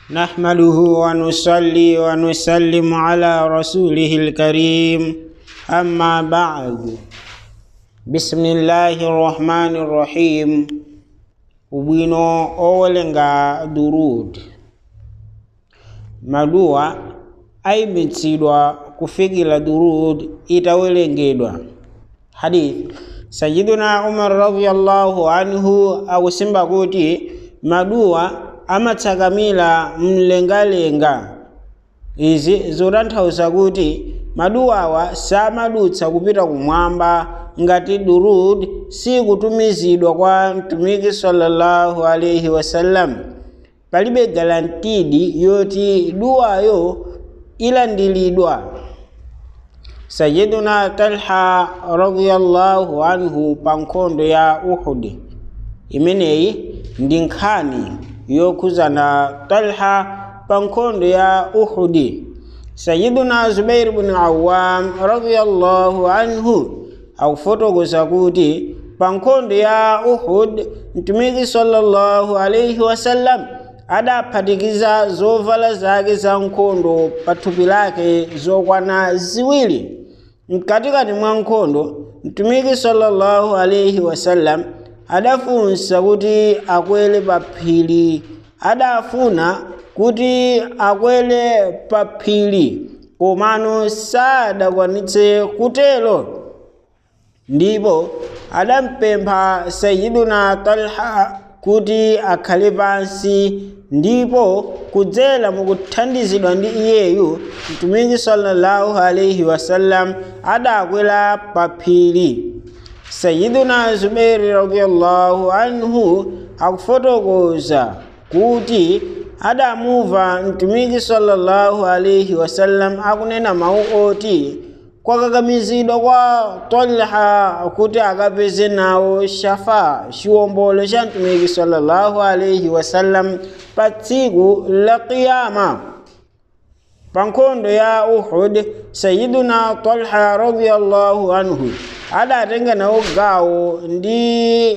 نحمده ونصلي ونسلم على رسوله الكريم أما بعد بسم الله الرحمن الرحيم ubwino owelenga durud maduwa ayimitsidwa kufikira durud itawelengedwa hadith sayiduna umar radiyallahu anhu akusimba kuti maduwa amatsakamira mlengalenga izi zotanthauza kuti maduwawa samadutsa kupita kumwamba ngati durud sikutumizidwa kwa mtumiki sallallahu alaihi wasallam palibe galantidi yoti duwayo ilandilidwa sayiduna talha radiyallahu anhu pa nkhondo ya uhudi imeneyi ndi nkhani yokhuzana talha pa nkhondo ya uhudi sayiduna zubair bni awam radiyallahu anhu akufotokoza kuti pa nkhondo ya uhud mtumiki sallallahu alaihi wasallam adaphatikiza zovala zake za nkhondo pa thupi lake zokwana ziwiri mkatikati mwa nkhondo mtumiki sallallahu alaihi wasallam adafunsa kuti akwere pa phiri adafuna kuti akwere pa phiri komano sadakwanitse kutero ndipo adampempha sayiduna talha kuti akhale pansi ndipo kudzera mukuthandizidwa ndi iyeyu mtumiki sallallahu alaihi wasallam adakwera pa phiri sayiduna zubairi radiyallahu anhu akufotokoza kuti adamumva mtumiki sallallahu alaihi wasallam akunena mawu oti kwakakamizidwa kwa talha kuti akapeze nawo shafa chiwombolo cha mtumiki sallallahu alaihi wasallam pa tsiku la qiyama pa nkhondo ya uhud sayiduna talha radiyallahu anhu adatenga nawo gawo ndi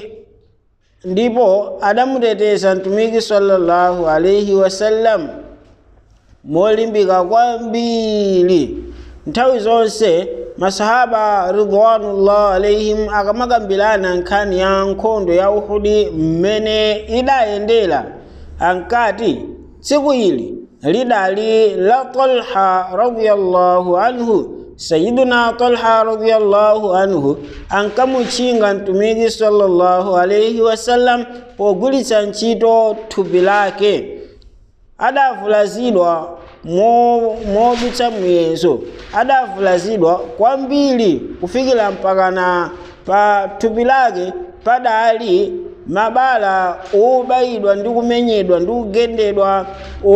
ndipo adamuteteza mtumiki sallallahu alaihi wasallam molimbika kwambiri nthawi zonse masahaba ridwanullah alaihim akamakambirana nkhani ya nkhondo ya uhudi mmene idayendera ankati tsiku ili lidali la talha radiyallahu anhu sayiduna talha radiyallahu anhu ankamutchinga mtumiki sallallahu alaihi wasallam pogwiritsa ntchito thupi lake adavulazidwa modutsa muyezo adavulazidwa kwambiri kufikira mpakana pa thupi lake padali mabala obayidwa ndi kumenyedwa ndi kugendedwa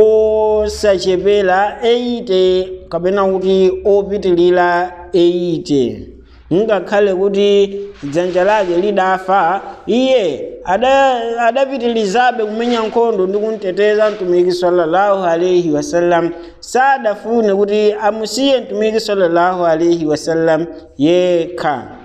osachepera 80 kapena kuti opitilira 80 ngakhale kuti dzanja lake lidafa iye adapitilizabe kumenya nkhondo ndi kumteteza mtumiki sallallahu alaihi wasallam sadafune kuti amusiye mtumiki sallallahu alaihi wasallam yekha